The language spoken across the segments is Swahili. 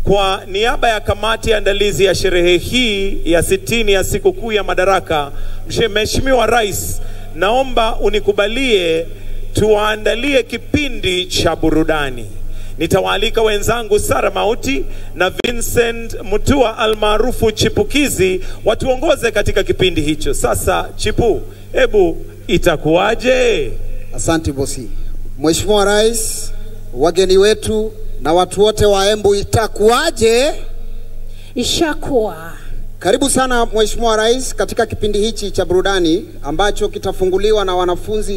Kwa niaba ya kamati ya andalizi ya sherehe hii ya sitini ya sikukuu ya Madaraka, Mheshimiwa Rais, naomba unikubalie tuwaandalie kipindi cha burudani. Nitawaalika wenzangu Sara Mauti na Vincent Mutua almaarufu Chipukizi watuongoze katika kipindi hicho. Sasa Chipu, hebu itakuwaje? Asante bosi. Mheshimiwa Rais, wageni wetu na watu wote wa Embu, itakuwaje? Ishakuwa. Karibu sana Mheshimiwa Rais katika kipindi hichi cha burudani ambacho kitafunguliwa na wanafunzi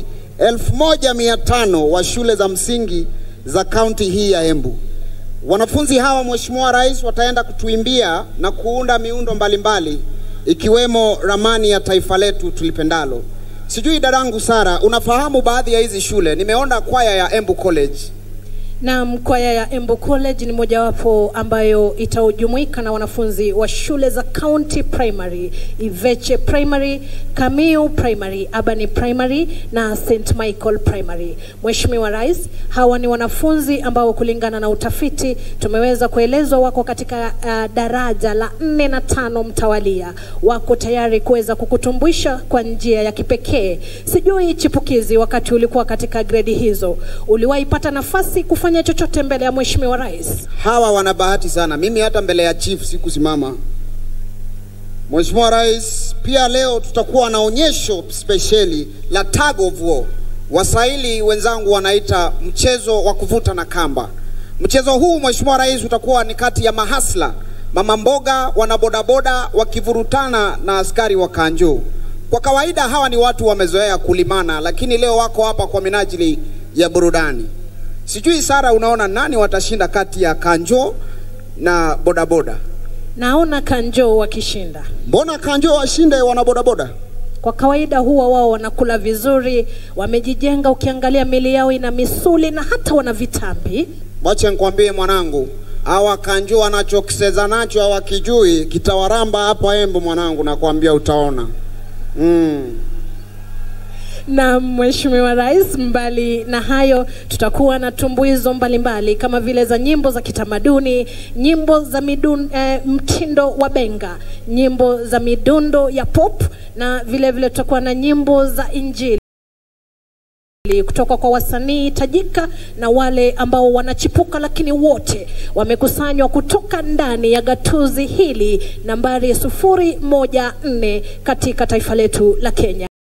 1500 wa shule za msingi za kaunti hii ya Embu. Wanafunzi hawa Mheshimiwa Rais wataenda kutuimbia na kuunda miundo mbalimbali ikiwemo ramani ya taifa letu tulipendalo. Sijui dadangu Sara, unafahamu baadhi ya hizi shule? Nimeona kwaya ya Embu College. Na kwaya ya Embu College ni mojawapo ambayo itajumuika na wanafunzi wa shule za County Primary, Iveche Primary, Kamiu Primary, Abani Primary na St Michael Primary. Mheshimiwa Rais, hawa ni wanafunzi ambao kulingana na utafiti tumeweza kuelezwa wako katika uh, daraja la nne na tano mtawalia, wako tayari kuweza kukutumbuisha kwa njia ya kipekee. Sijui Chipukizi, wakati ulikuwa katika gredi hizo, uliwahi pata nafasi kufanya chochote mbele ya Mheshimiwa Rais? Hawa wana bahati sana, mimi hata mbele ya chief sikusimama. Mheshimiwa Rais, pia leo tutakuwa na onyesho spesheli la tug of war. Waswahili wenzangu wanaita mchezo wa kuvuta na kamba. Mchezo huu Mheshimiwa Rais utakuwa ni kati ya mahasla, mama mboga, wanabodaboda wakivurutana na askari wa kanjo. Kwa kawaida hawa ni watu wamezoea kulimana, lakini leo wako hapa kwa minajili ya burudani. Sijui Sara, unaona nani watashinda kati ya kanjo na bodaboda? Naona Kanjo wakishinda. Mbona kanjo washinde wanabodaboda? Kwa kawaida huwa wao wanakula vizuri, wamejijenga, ukiangalia mili yao ina misuli na hata wana vitambi. Wacha nikwambie mwanangu, hawa kanjo wanachokiseza nacho hawakijui, kitawaramba hapa Embu mwanangu, nakwambia utaona. Mm. Na Mheshimiwa Rais, mbali na hayo, tutakuwa na tumbuizo mbalimbali kama vile za nyimbo za kitamaduni, nyimbo za midun, eh, mtindo wa benga, nyimbo za midundo ya pop na vile vile tutakuwa na nyimbo za Injili kutoka kwa wasanii tajika na wale ambao wanachipuka, lakini wote wamekusanywa kutoka ndani ya gatuzi hili nambari sufuri moja nne katika taifa letu la Kenya.